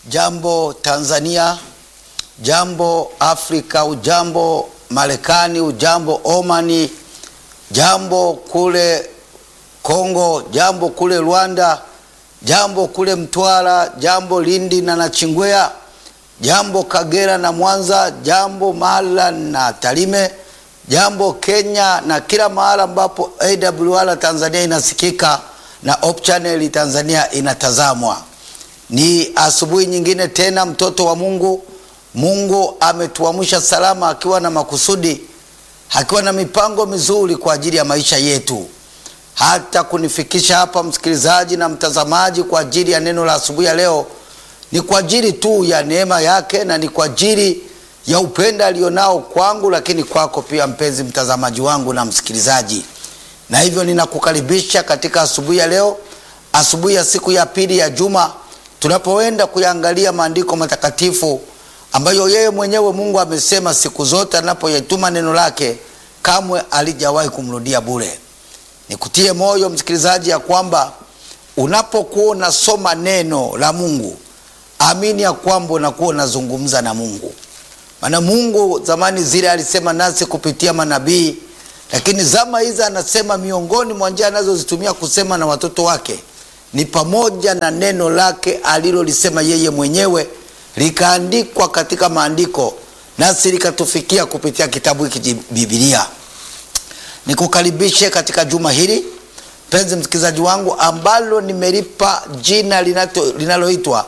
Jambo Tanzania, jambo Afrika, ujambo Marekani, ujambo Omani, jambo kule Kongo, jambo kule Rwanda, jambo kule Mtwara, jambo Lindi na Nachingwea, jambo Kagera na Mwanza, jambo Mara na Tarime, jambo Kenya na kila mahala ambapo AWR Tanzania inasikika na Hope Channel Tanzania inatazamwa. Ni asubuhi nyingine tena, mtoto wa Mungu. Mungu ametuamsha salama, akiwa na makusudi, akiwa na mipango mizuri kwa ajili ya maisha yetu, hata kunifikisha hapa, msikilizaji na mtazamaji, kwa ajili ya neno la asubuhi ya leo. Ni kwa ajili tu ya neema yake na ni kwa ajili ya upendo alionao kwangu, lakini kwako pia, mpenzi mtazamaji wangu na msikilizaji, na hivyo ninakukaribisha katika asubuhi ya leo, asubuhi ya siku ya pili ya juma tunapoenda kuyaangalia maandiko matakatifu ambayo yeye mwenyewe Mungu amesema siku zote anapoyatuma neno lake kamwe alijawahi kumrudia bure. Nikutie moyo msikilizaji, ya kwamba unapokuwa unasoma neno la Mungu, amini ya kwamba unakuwa unazungumza na Mungu. Maana Mungu zamani zile alisema nasi kupitia manabii, lakini zama hizi anasema miongoni mwa njia anazozitumia kusema na watoto wake ni pamoja na neno lake alilolisema yeye mwenyewe likaandikwa katika maandiko nasi likatufikia kupitia kitabu hiki Biblia. Nikukaribishe katika juma hili mpenzi msikilizaji wangu, ambalo nimelipa jina linaloitwa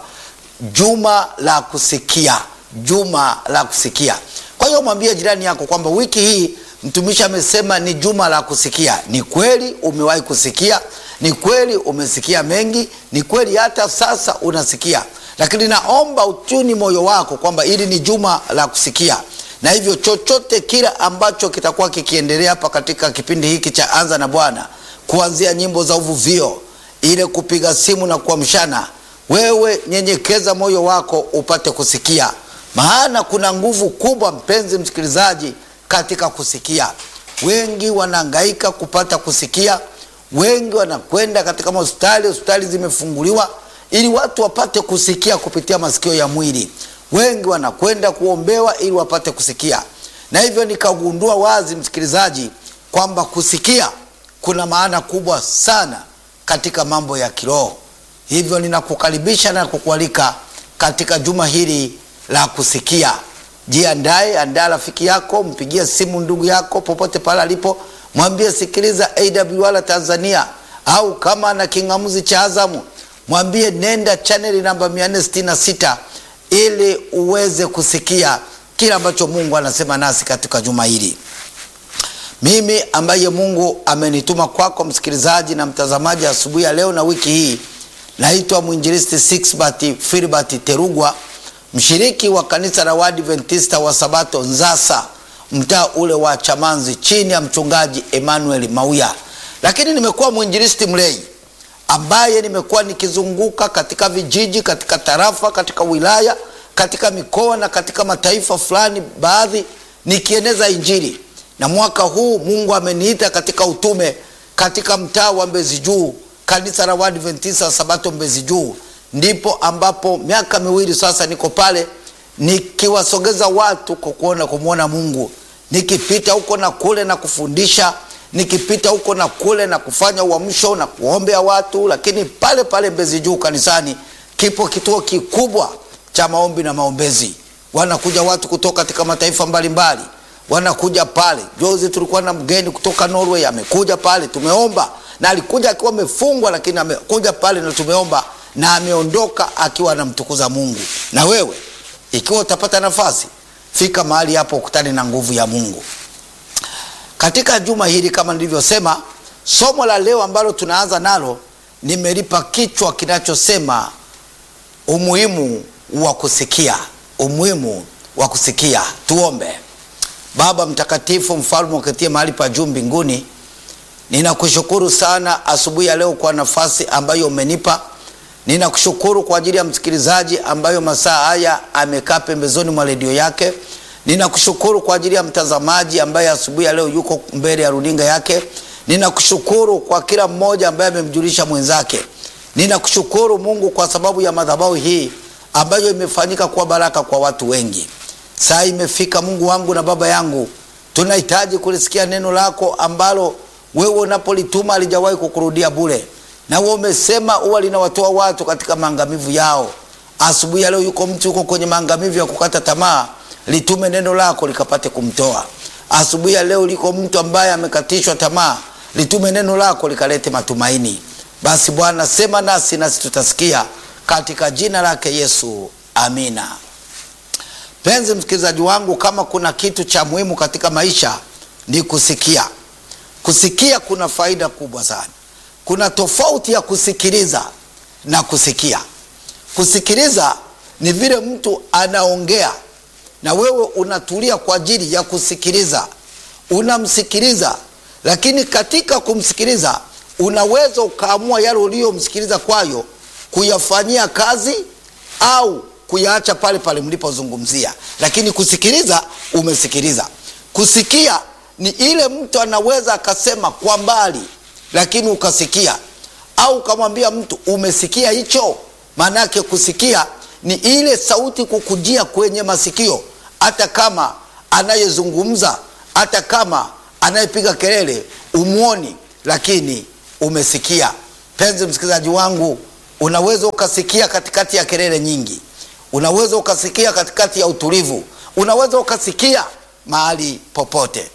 juma la kusikia, juma la kusikia. Kwa hiyo mwambie jirani yako kwamba wiki hii mtumishi amesema ni juma la kusikia. Ni kweli umewahi kusikia, ni kweli umesikia mengi, ni kweli hata sasa unasikia, lakini naomba utuni moyo wako kwamba hili ni juma la kusikia, na hivyo chochote kila ambacho kitakuwa kikiendelea hapa katika kipindi hiki cha Anza na Bwana, kuanzia nyimbo za uvuvio, ile kupiga simu na kuamshana, wewe nyenyekeza moyo wako upate kusikia, maana kuna nguvu kubwa, mpenzi msikilizaji, katika kusikia. Wengi wanahangaika kupata kusikia, wengi wanakwenda katika hospitali, hospitali zimefunguliwa ili watu wapate kusikia kupitia masikio ya mwili. Wengi wanakwenda kuombewa ili wapate kusikia, na hivyo nikagundua wazi, msikilizaji, kwamba kusikia kuna maana kubwa sana katika mambo ya kiroho. Hivyo ninakukaribisha na kukualika katika juma hili la kusikia. Jiandae, andaa rafiki yako, mpigie simu ndugu yako popote pale alipo, mwambie sikiliza AWR Tanzania, au kama ana king'amuzi cha Azamu mwambie nenda chaneli namba 466 ili uweze kusikia kile ambacho Mungu anasema nasi katika juma hili. Mimi ambaye Mungu amenituma kwako, msikilizaji na mtazamaji, asubuhi ya leo na wiki hii, naitwa mwinjilisti Sixbert Filbert Terugwa, mshiriki wa kanisa la Waadventista wa Sabato Nzasa, mtaa ule wa Chamanzi, chini ya mchungaji Emmanuel Mauya, lakini nimekuwa mwinjilisti mlei ambaye nimekuwa nikizunguka katika vijiji, katika tarafa, katika wilaya, katika mikoa na katika mataifa fulani baadhi, nikieneza Injili. Na mwaka huu Mungu ameniita katika utume katika mtaa wa Mbezi Juu, kanisa la Waadventista Sabato Mbezi Juu, ndipo ambapo miaka miwili sasa niko pale nikiwasogeza watu kwa kuona kumwona Mungu, nikipita huko na kule na kufundisha nikipita huko na kule na kufanya uamsho na kuombea watu. Lakini pale pale Mbezi Juu kanisani kipo kituo kikubwa cha maombi na maombezi. Wanakuja watu kutoka katika mataifa mbalimbali, wanakuja pale. Juzi tulikuwa na mgeni kutoka Norway, amekuja pale, tumeomba na alikuja akiwa amefungwa, lakini amekuja pale na tumeomba na ameondoka akiwa anamtukuza Mungu. Na wewe ikiwa utapata nafasi, fika mahali hapo, ukutane na nguvu ya Mungu. Katika juma hili kama nilivyosema, somo la leo ambalo tunaanza nalo nimelipa kichwa kinachosema umuhimu wa kusikia, umuhimu wa kusikia. Tuombe. Baba mtakatifu, mfalme uketie mahali pa juu mbinguni, ninakushukuru sana asubuhi ya leo kwa nafasi ambayo umenipa. Ninakushukuru kwa ajili ya msikilizaji ambayo masaa haya amekaa pembezoni mwa redio yake ninakushukuru kwa ajili ya mtazamaji ambaye asubuhi ya leo yuko mbele ya runinga yake. Ninakushukuru kwa kila mmoja ambaye amemjulisha mwenzake. Ninakushukuru Mungu kwa sababu ya madhabahu hii ambayo imefanyika kuwa baraka kwa watu wengi. Saa imefika, Mungu wangu na Baba yangu, tunahitaji kulisikia neno lako ambalo wewe unapolituma alijawahi kukurudia bure, na wewe umesema huwa linawatoa watu katika maangamivu yao. Asubuhi ya leo yuko mtu yuko kwenye maangamivu ya kukata tamaa, litume neno lako likapate kumtoa. Asubuhi ya leo liko mtu ambaye amekatishwa tamaa, litume neno lako likalete matumaini. Basi Bwana, sema nasi nasi tutasikia, katika jina lake Yesu, amina. Penzi msikilizaji wangu, kama kuna kitu cha muhimu katika maisha ni kusikia. Kusikia kuna faida kubwa sana. Kuna tofauti ya kusikiliza na kusikia. Kusikiliza ni vile mtu anaongea na wewe unatulia kwa ajili ya kusikiliza, unamsikiliza. Lakini katika kumsikiliza unaweza ukaamua yale uliyomsikiliza kwayo kuyafanyia kazi au kuyaacha pale pale mlipozungumzia. Lakini kusikiliza, umesikiliza. Kusikia ni ile mtu anaweza akasema kwa mbali, lakini ukasikia, au ukamwambia mtu umesikia hicho. Maana yake kusikia ni ile sauti kukujia kwenye masikio, hata kama anayezungumza, hata kama anayepiga kelele umwoni, lakini umesikia. Penzi msikilizaji wangu, unaweza ukasikia katikati ya kelele nyingi, unaweza ukasikia katikati ya utulivu, unaweza ukasikia mahali popote.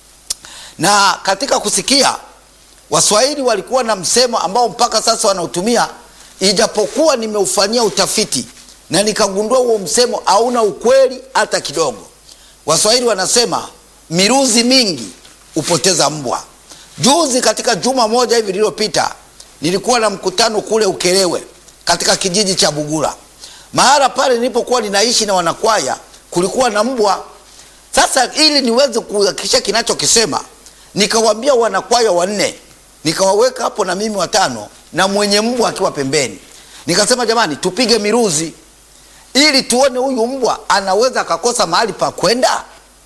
Na katika kusikia, Waswahili walikuwa na msemo ambao mpaka sasa wanautumia, ijapokuwa nimeufanyia utafiti na nikagundua huo msemo hauna ukweli hata kidogo. Waswahili wanasema miruzi mingi hupoteza mbwa. Juzi katika juma moja hivi lililopita, nilikuwa na mkutano kule Ukerewe katika kijiji cha Bugura. Mahala pale nilipokuwa ninaishi na wanakwaya, kulikuwa na mbwa. Sasa ili niweze kuhakikisha kinachokisema, nikawaambia wanakwaya wanne, nikawaweka hapo na mimi watano, na mwenye mbwa akiwa pembeni. Nikasema jamani, tupige miruzi ili tuone huyu mbwa anaweza akakosa mahali pa kwenda.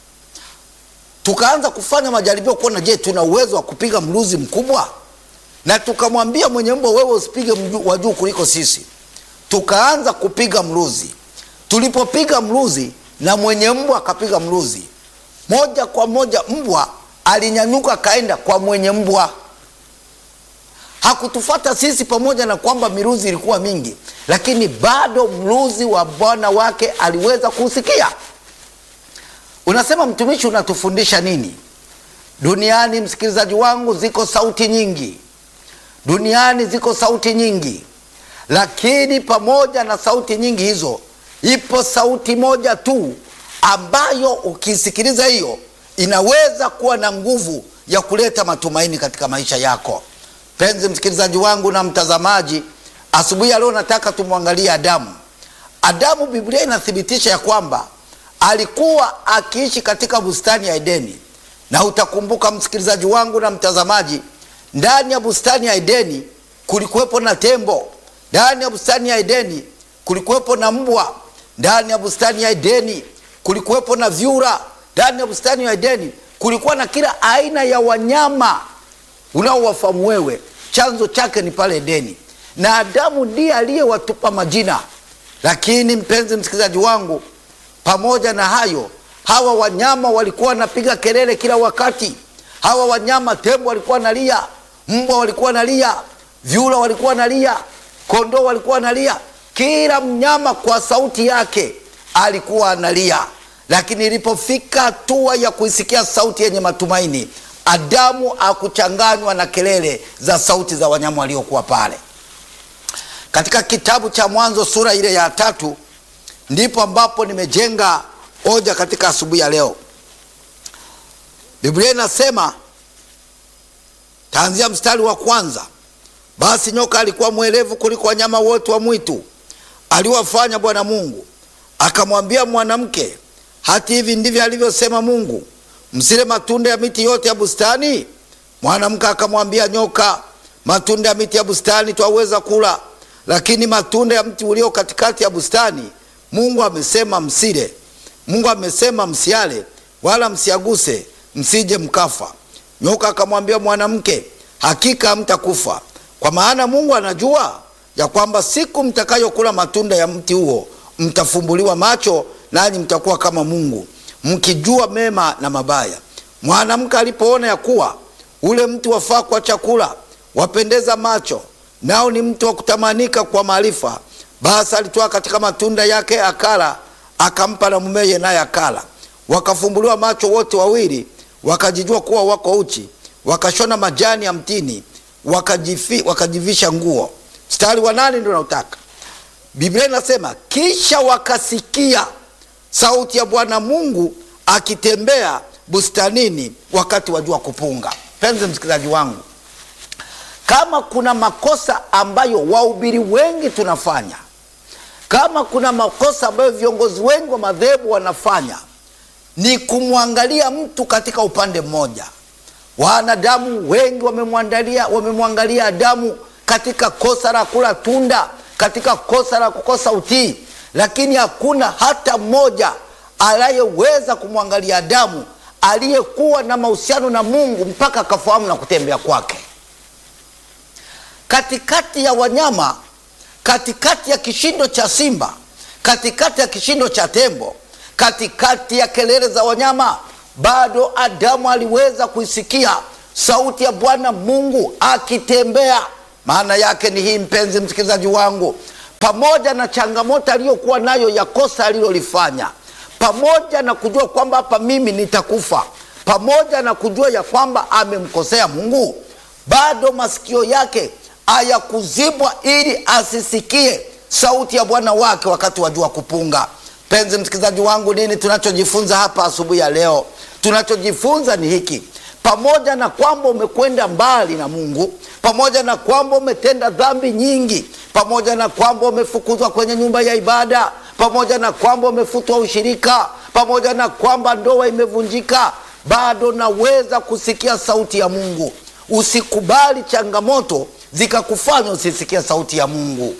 Tukaanza kufanya majaribio kuona, je, tuna uwezo wa kupiga mruzi mkubwa? Na tukamwambia mwenye mbwa, wewe usipige wa juu kuliko sisi. Tukaanza kupiga mruzi. Tulipopiga mruzi na mwenye mbwa akapiga mruzi, moja kwa moja mbwa alinyanyuka kaenda kwa mwenye mbwa. Hakutufata sisi, pamoja na kwamba miruzi ilikuwa mingi, lakini bado mruzi wa bwana wake aliweza kusikia. Unasema mtumishi, unatufundisha nini? Duniani, msikilizaji wangu, ziko sauti nyingi. Duniani ziko sauti nyingi, lakini pamoja na sauti nyingi hizo, ipo sauti moja tu ambayo ukisikiliza, hiyo inaweza kuwa na nguvu ya kuleta matumaini katika maisha yako. Penzi msikilizaji wangu na mtazamaji, asubuhi ya leo nataka tumwangalie Adamu. Adamu, Biblia inathibitisha ya kwamba alikuwa akiishi katika bustani ya Edeni, na utakumbuka msikilizaji wangu na mtazamaji, ndani ya bustani ya Edeni kulikuwepo na tembo, ndani ya bustani ya Edeni kulikuwepo na mbwa, ndani ya bustani ya Edeni kulikuwepo na vyura, ndani ya bustani ya Edeni kulikuwa na kila aina ya wanyama unaowafahamu wewe. Chanzo chake ni pale Edeni, na Adamu ndiye aliyewatupa majina. Lakini mpenzi msikilizaji wangu, pamoja na hayo, hawa wanyama walikuwa wanapiga kelele kila wakati. Hawa wanyama, tembo walikuwa wanalia, mbwa walikuwa wanalia, vyura walikuwa wanalia, kondoo walikuwa wanalia. Kila mnyama kwa sauti yake alikuwa analia. Lakini ilipofika hatua ya kuisikia sauti yenye matumaini, Adamu akuchanganywa na kelele za sauti za wanyama waliokuwa pale. Katika kitabu cha Mwanzo sura ile ya tatu ndipo ambapo nimejenga hoja katika asubuhi ya leo. Biblia inasema, taanzia mstari wa kwanza: basi nyoka alikuwa mwerevu kuliko wanyama wote wa mwitu aliwafanya Bwana Mungu, akamwambia mwanamke, hati hivi ndivyo alivyosema Mungu, msile matunda ya miti yote ya bustani? Mwanamke akamwambia nyoka, matunda ya miti ya bustani twaweza kula, lakini matunda ya mti ulio katikati ya bustani Mungu amesema msile. Mungu amesema msiale, wala msiaguse, msije mkafa. Nyoka akamwambia mwanamke, hakika hamtakufa, kwa maana Mungu anajua ya kwamba siku mtakayokula matunda ya mti huo mtafumbuliwa macho, nanyi mtakuwa kama Mungu, mkijua mema na mabaya. Mwanamke alipoona ya kuwa ule mti wafaa kwa chakula, wapendeza macho, nao ni mti wa kutamanika kwa maarifa, basi alitoa katika matunda yake akala, akampa na mumeye, naye akala. Wakafumbuliwa macho wote wawili, wakajijua kuwa wako uchi, wakashona majani ya mtini, wakajifi, wakajivisha nguo. Mstari wa nane ndio nautaka. Biblia inasema kisha wakasikia sauti ya Bwana Mungu akitembea bustanini wakati wa jua kupunga. Penzi msikilizaji wangu, kama kuna makosa ambayo wahubiri wengi tunafanya, kama kuna makosa ambayo viongozi wengi wa madhehebu wanafanya, ni kumwangalia mtu katika upande mmoja. Wanadamu wengi wamemwangalia wamemwangalia Adamu katika kosa la kula tunda, katika kosa la kukosa utii, lakini hakuna hata mmoja anayeweza kumwangalia Adamu aliyekuwa na mahusiano na Mungu mpaka akafahamu na kutembea kwake. Katikati ya wanyama, katikati ya kishindo cha simba, katikati ya kishindo cha tembo, katikati ya kelele za wanyama, bado Adamu aliweza kuisikia sauti ya Bwana Mungu akitembea. Maana yake ni hii, mpenzi msikilizaji wangu, pamoja na changamoto aliyokuwa nayo ya kosa alilolifanya pamoja na kujua kwamba hapa mimi nitakufa, pamoja na kujua ya kwamba amemkosea Mungu, bado masikio yake hayakuzibwa ili asisikie sauti ya Bwana wake wakati wa jua kupunga. Penzi msikilizaji wangu, nini tunachojifunza hapa asubuhi ya leo? Tunachojifunza ni hiki: pamoja na kwamba umekwenda mbali na Mungu, pamoja na kwamba umetenda dhambi nyingi, pamoja na kwamba umefukuzwa kwenye nyumba ya ibada pamoja na kwamba umefutwa ushirika, pamoja na kwamba ndoa imevunjika, bado naweza kusikia sauti ya Mungu. Usikubali changamoto zikakufanya usisikie sauti ya Mungu.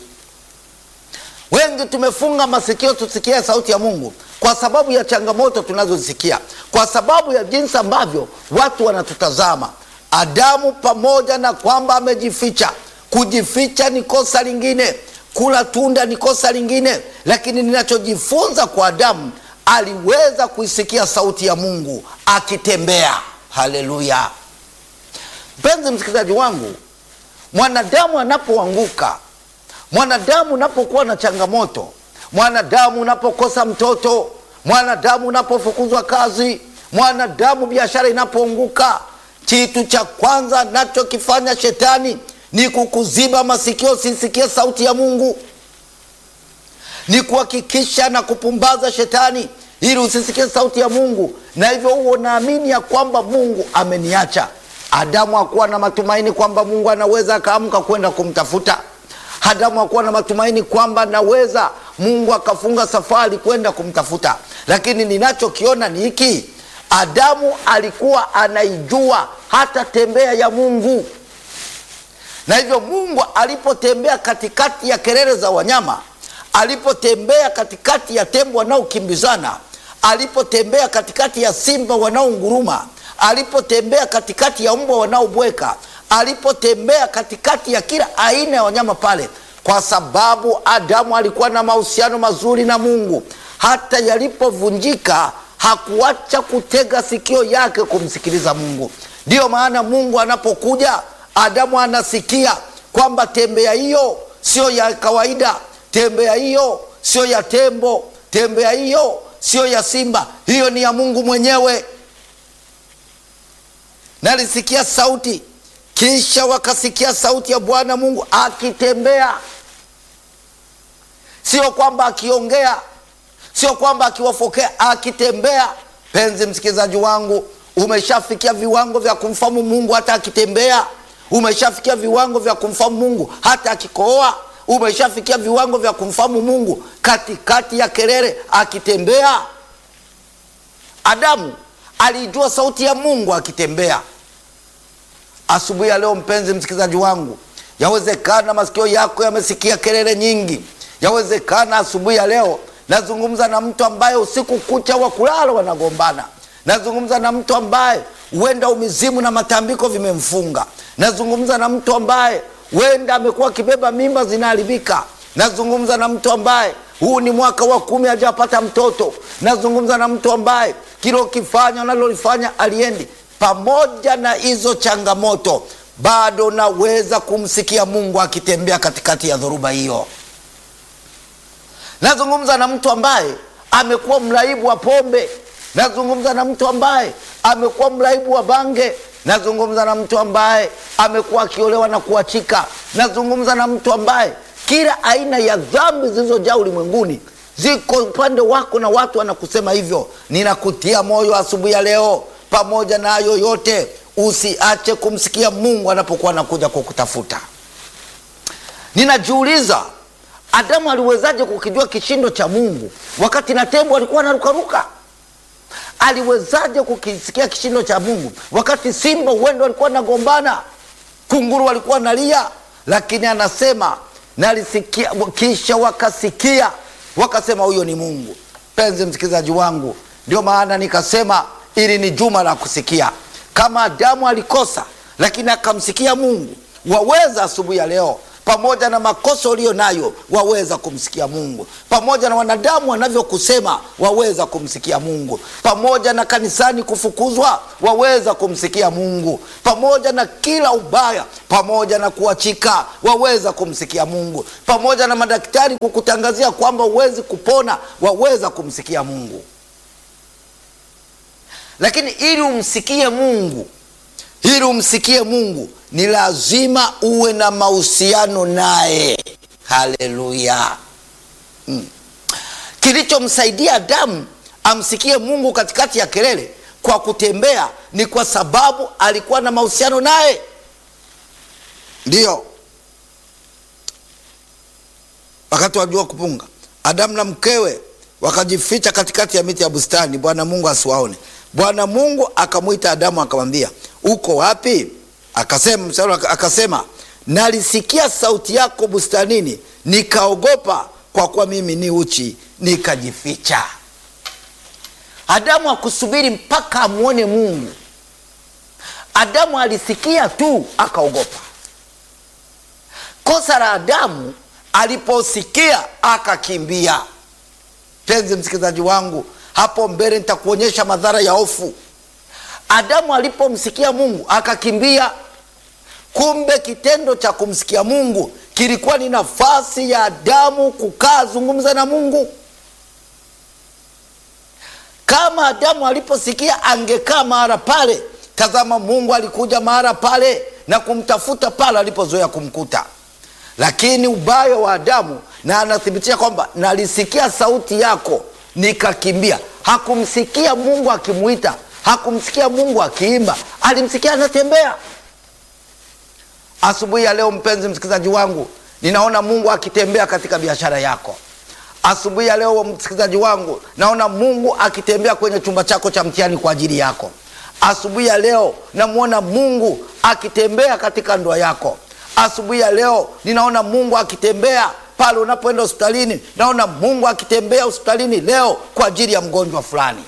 Wengi tumefunga masikio tusikie sauti ya Mungu kwa sababu ya changamoto tunazozisikia, kwa sababu ya jinsi ambavyo watu wanatutazama. Adamu, pamoja na kwamba amejificha, kujificha ni kosa lingine kula tunda ni kosa lingine, lakini ninachojifunza kwa Adamu, aliweza kuisikia sauti ya Mungu akitembea. Haleluya! Mpenzi msikilizaji wangu, mwanadamu anapoanguka, mwanadamu unapokuwa na changamoto, mwanadamu unapokosa mtoto, mwanadamu unapofukuzwa kazi, mwanadamu biashara inapoanguka, kitu cha kwanza nachokifanya shetani ni kukuziba masikio sisikie sauti ya Mungu, ni kuhakikisha na kupumbaza shetani ili usisikie sauti ya Mungu, na hivyo huo naamini ya kwamba Mungu ameniacha. Adamu hakuwa na matumaini kwamba Mungu anaweza akaamka kwenda kumtafuta. Adamu hakuwa na matumaini kwamba anaweza Mungu akafunga safari kwenda kumtafuta, lakini ninachokiona ni hiki: Adamu alikuwa anaijua hata tembea ya Mungu na hivyo Mungu alipotembea katikati ya kelele za wanyama, alipotembea katikati ya tembo wanaokimbizana, alipotembea katikati ya simba wanaonguruma, alipotembea katikati ya mbwa wanaobweka, alipotembea katikati ya kila aina ya wanyama pale, kwa sababu Adamu alikuwa na mahusiano mazuri na Mungu. Hata yalipovunjika hakuacha kutega sikio yake kumsikiliza Mungu. Ndiyo maana Mungu anapokuja Adamu anasikia kwamba tembea hiyo sio ya kawaida, tembea hiyo sio ya tembo, tembea hiyo sio ya simba, hiyo ni ya Mungu mwenyewe. Nalisikia sauti, kisha wakasikia sauti ya Bwana Mungu akitembea, sio kwamba akiongea, sio kwamba akiwafokea, akitembea. Penzi msikilizaji wangu, umeshafikia viwango vya kumfahamu Mungu hata akitembea umeshafikia viwango vya kumfahamu Mungu hata akikohoa. Umeshafikia viwango vya kumfahamu Mungu katikati ya kelele akitembea. Adamu alijua sauti ya Mungu akitembea. Asubuhi ya leo, mpenzi msikilizaji wangu, yawezekana masikio yako yamesikia kelele nyingi. Yawezekana asubuhi ya leo nazungumza na mtu ambaye usiku kucha wa kulala wanagombana. Nazungumza na mtu ambaye huenda umizimu na matambiko vimemfunga. Nazungumza na mtu ambaye huenda amekuwa akibeba mimba zinaharibika. nazungumza na mtu ambaye huu ni mwaka wa kumi hajapata mtoto, nazungumza na mtu ambaye kilo kifanya unalolifanya aliendi. Pamoja na hizo changamoto, bado naweza kumsikia Mungu akitembea katikati ya dhoruba hiyo. Nazungumza na mtu ambaye amekuwa mraibu wa pombe, nazungumza na mtu ambaye amekuwa mraibu wa bange, nazungumza na mtu ambaye amekuwa akiolewa na kuachika, nazungumza na mtu ambaye kila aina ya dhambi zilizojaa ulimwenguni ziko upande wako na watu wanakusema hivyo. Ninakutia moyo asubuhi ya leo, pamoja na hayo yote, usiache kumsikia Mungu anapokuwa anakuja kukutafuta. Ninajiuliza, Adamu aliwezaje kukijua kishindo cha Mungu wakati na tembo alikuwa anarukaruka? Aliwezaje kukisikia kishindo cha Mungu wakati simba uwendo alikuwa anagombana, kunguru walikuwa nalia? Lakini anasema nalisikia, kisha wakasikia wakasema, huyo ni Mungu. Penzi msikilizaji wangu, ndio maana nikasema ili ni juma la kusikia. Kama Adamu alikosa lakini akamsikia Mungu, waweza asubuhi ya leo pamoja na makosa uliyo nayo waweza kumsikia Mungu, pamoja na wanadamu wanavyokusema waweza kumsikia Mungu, pamoja na kanisani kufukuzwa waweza kumsikia Mungu, pamoja na kila ubaya, pamoja na kuachika waweza kumsikia Mungu, pamoja na madaktari kukutangazia kwamba huwezi kupona waweza kumsikia Mungu. Lakini ili umsikie Mungu ili umsikie Mungu ni lazima uwe na mahusiano naye. Haleluya! hmm. Kilichomsaidia Adamu amsikie Mungu katikati ya kelele kwa kutembea ni kwa sababu alikuwa na mahusiano naye. Ndiyo wakati wa jua kupunga, Adamu na mkewe wakajificha katikati ya miti ya bustani, Bwana Mungu asiwaone. Bwana Mungu akamwita Adamu akamwambia, uko wapi? Akasema msalo, akasema nalisikia sauti yako bustanini, nikaogopa, kwa kuwa mimi ni uchi, nikajificha. Adamu akusubiri mpaka amwone Mungu. Adamu alisikia tu akaogopa. Kosa la Adamu aliposikia akakimbia. Penzi msikilizaji wangu, hapo mbele nitakuonyesha madhara ya hofu. Adamu alipomsikia Mungu akakimbia. Kumbe kitendo cha kumsikia Mungu kilikuwa ni nafasi ya Adamu kukaa zungumza na Mungu. Kama Adamu aliposikia angekaa mahala pale, tazama, Mungu alikuja mahala pale na kumtafuta pale alipozoea kumkuta. Lakini ubaya wa Adamu, na anathibitisha kwamba nalisikia sauti yako nikakimbia. Hakumsikia Mungu akimwita, hakumsikia Mungu akiimba, alimsikia anatembea. Asubuhi ya leo, mpenzi msikilizaji wangu, ninaona Mungu akitembea katika biashara yako. Asubuhi ya leo, msikilizaji wangu, naona Mungu akitembea kwenye chumba chako cha mtihani kwa ajili yako. Asubuhi ya leo, namwona Mungu akitembea katika ndoa yako. Asubuhi ya leo, ninaona Mungu akitembea pale unapoenda hospitalini. Naona Mungu akitembea hospitalini leo kwa ajili ya mgonjwa fulani.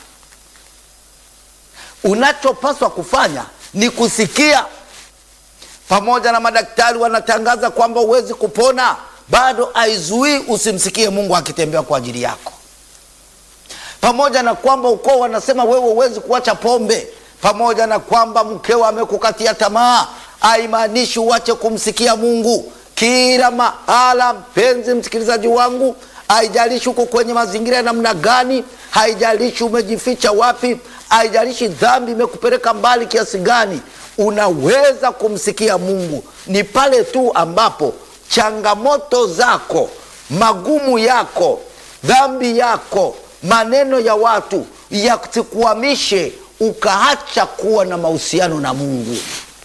Unachopaswa kufanya ni kusikia. Pamoja na madaktari wanatangaza kwamba huwezi kupona, bado haizuii usimsikie Mungu akitembea kwa ajili yako. Pamoja na kwamba ukoo wanasema wewe huwezi kuacha pombe, pamoja na kwamba mkeo amekukatia tamaa, haimaanishi uache kumsikia Mungu kila mahala. Mpenzi msikilizaji wangu, haijalishi uko kwenye mazingira ya namna gani, haijalishi umejificha wapi, haijalishi dhambi imekupeleka mbali kiasi gani, unaweza kumsikia Mungu. Ni pale tu ambapo changamoto zako, magumu yako, dhambi yako, maneno ya watu yasikuhamishe ukaacha kuwa na mahusiano na Mungu.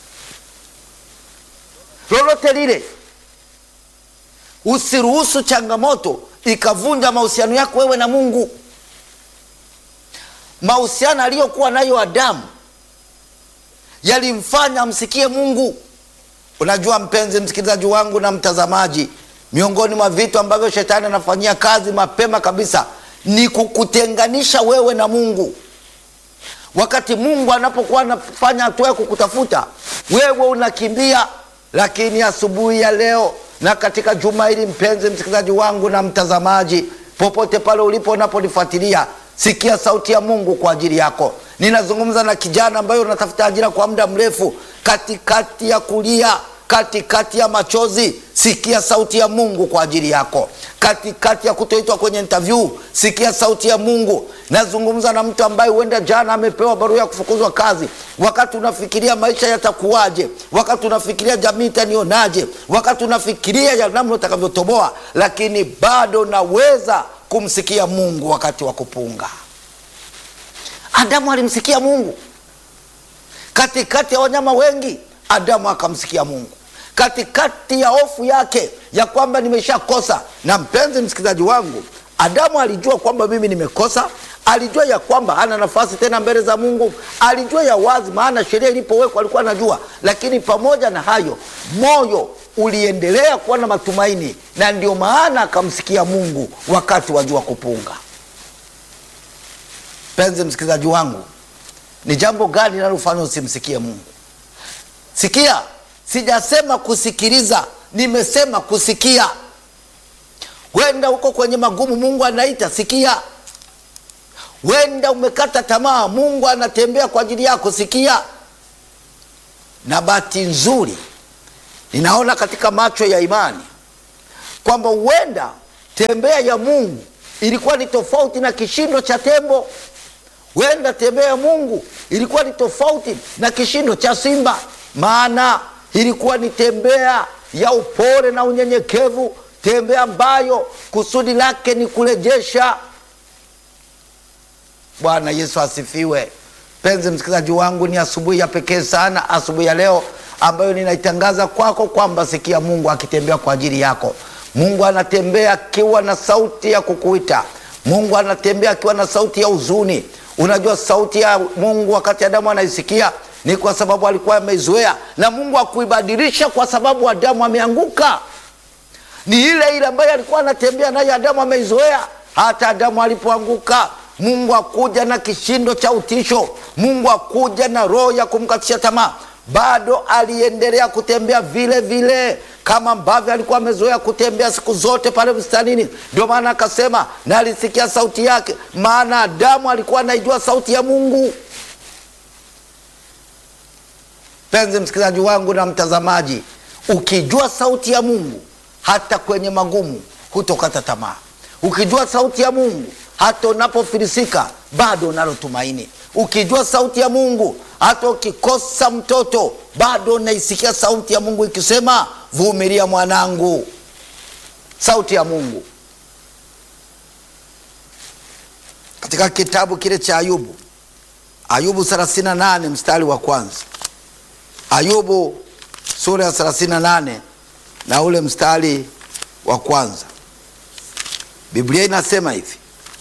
Lolote lile Usiruhusu changamoto ikavunja mahusiano yako wewe na Mungu. Mahusiano aliyokuwa nayo Adamu yalimfanya amsikie Mungu. Unajua mpenzi msikilizaji wangu na mtazamaji, miongoni mwa vitu ambavyo shetani anafanyia kazi mapema kabisa ni kukutenganisha wewe na Mungu. Wakati Mungu anapokuwa anafanya hatua ya kukutafuta wewe unakimbia. Lakini asubuhi ya leo na katika juma hili, mpenzi msikilizaji wangu na mtazamaji, popote pale ulipo unaponifuatilia, sikia sauti ya Mungu kwa ajili yako. Ninazungumza na kijana ambaye unatafuta ajira kwa muda mrefu, katikati ya kulia katikati ya machozi, sikia sauti ya Mungu kwa ajili yako. Katikati ya kutoitwa kwenye interview, sikia sauti ya Mungu. Nazungumza na mtu ambaye huenda jana amepewa barua ya kufukuzwa kazi, wakati unafikiria maisha yatakuwaje, wakati unafikiria jamii itanionaje, wakati unafikiria ya namna utakavyotoboa, lakini bado naweza kumsikia Mungu wakati wa kupunga. Adamu alimsikia Mungu katikati ya wanyama wengi. Adamu akamsikia Mungu katikati ya hofu yake ya kwamba nimeshakosa. Na mpenzi msikilizaji wangu, Adamu alijua kwamba mimi nimekosa, alijua ya kwamba hana nafasi tena mbele za Mungu, alijua ya wazi, maana sheria ilipowekwa alikuwa anajua. Lakini pamoja na hayo, moyo uliendelea kuwa na matumaini, na ndio maana akamsikia Mungu wakati wa jua kupunga. Mpenzi msikilizaji wangu, ni jambo gani linalofanya usimsikie Mungu? Sikia, sijasema kusikiliza, nimesema kusikia. Wenda uko kwenye magumu, Mungu anaita, sikia. Wenda umekata tamaa, Mungu anatembea kwa ajili yako, sikia. Na bahati nzuri, ninaona katika macho ya imani kwamba huenda tembea ya Mungu ilikuwa ni tofauti na kishindo cha tembo. Huenda tembea ya Mungu ilikuwa ni tofauti na kishindo cha simba maana ilikuwa ni tembea ya upole na unyenyekevu, tembea ambayo kusudi lake ni kurejesha. Bwana Yesu asifiwe. Mpenzi msikilizaji wangu, ni asubuhi ya pekee sana, asubuhi ya leo ambayo ninaitangaza kwako kwamba sikia Mungu akitembea kwa ajili yako. Mungu anatembea akiwa na sauti ya kukuita. Mungu anatembea akiwa na sauti ya huzuni. Unajua sauti ya Mungu wakati Adamu anaisikia ni kwa sababu alikuwa ameizoea, na Mungu akuibadilisha kwa sababu Adamu ameanguka. Ni ile ile ambayo alikuwa anatembea nayo, Adamu ameizoea. Hata Adamu alipoanguka, Mungu akuja na kishindo cha utisho, Mungu akuja na roho ya kumkatisha tamaa, bado aliendelea kutembea vile vile kama ambavyo alikuwa amezoea kutembea siku zote pale bustanini. Ndio maana akasema, na alisikia sauti yake, maana Adamu alikuwa anaijua sauti ya Mungu. Mpenzi msikilizaji wangu na mtazamaji, ukijua sauti ya Mungu hata kwenye magumu hutokata tamaa. Ukijua sauti ya Mungu hata unapofilisika bado unalo tumaini. Ukijua sauti ya Mungu hata ukikosa mtoto bado unaisikia sauti ya Mungu ikisema, vumilia mwanangu. Sauti ya Mungu katika kitabu kile cha Ayubu, Ayubu 38 mstari wa kwanza Ayubu sura ya 38 na ule mstari wa kwanza, Biblia inasema hivi.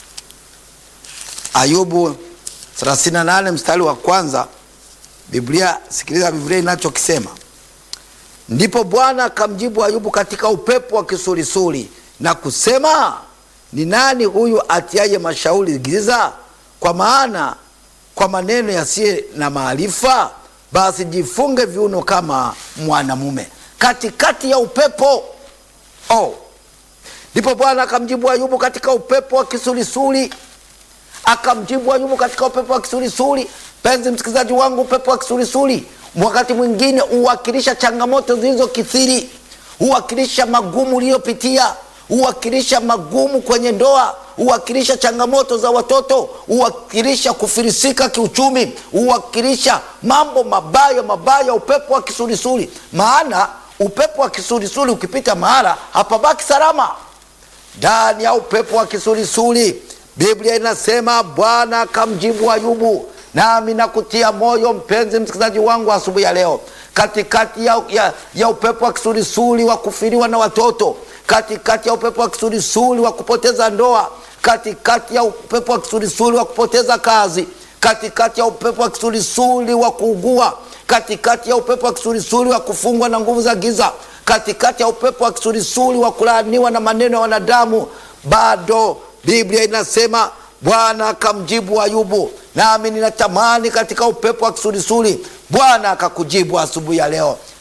Ayubu 38 mstari wa kwanza, Biblia, sikiliza Biblia inachokisema. Ndipo Bwana akamjibu Ayubu katika upepo wa kisulisuli na kusema, ni nani huyu atiaye mashauri giza? Kwa maana kwa maneno yasiye na maarifa basi jifunge viuno kama mwanamume katikati ya upepo. Oh, ndipo Bwana akamjibu Ayubu katika upepo wa kisulisuli, akamjibu Ayubu katika upepo wa kisulisuli. Penzi msikilizaji wangu, upepo wa kisulisuli wakati mwingine huwakilisha changamoto zilizokithiri, huwakilisha magumu uliyopitia, huwakilisha magumu kwenye ndoa huwakilisha changamoto za watoto, huwakilisha kufilisika kiuchumi, huwakilisha mambo mabaya mabaya, upepo wa kisulisuli. Maana upepo wa kisulisuli ukipita mahala hapabaki salama. Ndani ya upepo wa kisulisuli, Biblia inasema Bwana akamjibu Ayubu. Nami nakutia moyo mpenzi msikilizaji wangu asubuhi ya leo, katikati ya, ya, ya upepo wa kisulisuli wa kufiriwa na watoto, katikati ya upepo wa kisulisuli wa kupoteza ndoa katikati ya upepo wa kisulisuli wa kupoteza kazi, katikati ya upepo wa kisulisuli wa kuugua, katikati ya upepo wa kisulisuli wa kufungwa na nguvu za giza, katikati ya upepo wa kisulisuli wa kulaaniwa na maneno ya wanadamu, bado Biblia inasema Bwana akamjibu Ayubu. Nami ninatamani katika upepo wa kisulisuli Bwana akakujibu asubuhi ya leo.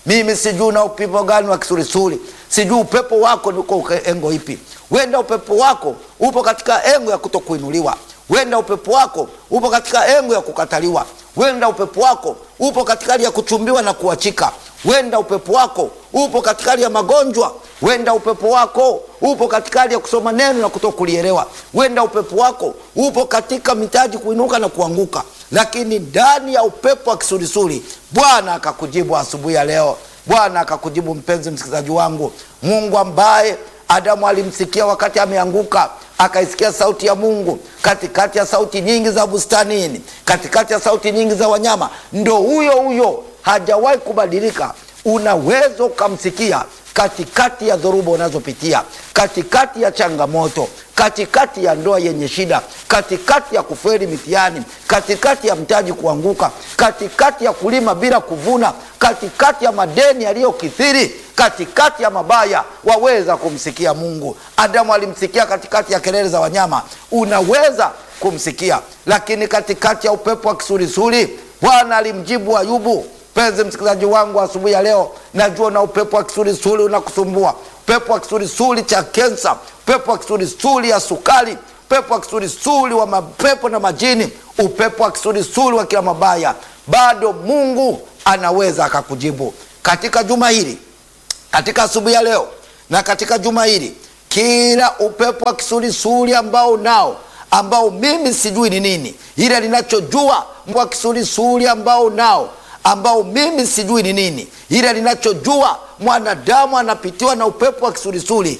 Mimi sijui na upepo gani wa kisulisuli, sijui upepo wako ni uko engo ipi. Wenda upepo wako upo katika engo ya kutokuinuliwa, wenda upepo wako upo katika engo ya kukataliwa, wenda upepo wako upo katika hali ya kuchumbiwa na kuachika, wenda upepo wako upo katika hali ya magonjwa, wenda upepo wako upo katika hali ya kusoma neno na kutokulielewa, wenda upepo wako upo katika mitaji kuinuka na kuanguka, lakini ndani ya upepo wa kisulisuli Bwana akakujibu asubuhi ya leo. Bwana akakujibu mpenzi msikilizaji wangu, Mungu ambaye Adamu alimsikia wakati ameanguka, akaisikia sauti ya Mungu katikati ya sauti nyingi za bustanini, katikati ya sauti nyingi za wanyama, ndo huyo huyo, hajawahi kubadilika. Unaweza ukamsikia katikati ya dhoruba unazopitia, katikati ya changamoto, katikati ya ndoa yenye shida, katikati ya kufeli mitihani, katikati ya mtaji kuanguka, katikati ya kulima bila kuvuna, katikati ya madeni yaliyokithiri, katikati ya mabaya, waweza kumsikia Mungu. Adamu alimsikia katikati ya kelele za wanyama, unaweza kumsikia. Lakini katikati ya upepo wa kisulisuli, Bwana alimjibu Ayubu. Mpenzi msikilizaji wangu, asubuhi ya leo, najua na upepo wa kisulisuli unakusumbua, upepo wa kisulisuli cha kensa, upepo wa kisulisuli ya sukari, upepo wa kisulisuli wa mapepo na majini, upepo wa kisulisuli wa kila mabaya, bado Mungu anaweza akakujibu katika juma hili, katika asubuhi ya leo na katika juma hili. Kila upepo wa kisulisuli ambao unao ambao mimi sijui ni nini, ile linachojua wa kisulisuli ambao unao ambao mimi sijui ni nini, ila ninachojua mwanadamu anapitiwa na upepo wa kisulisuli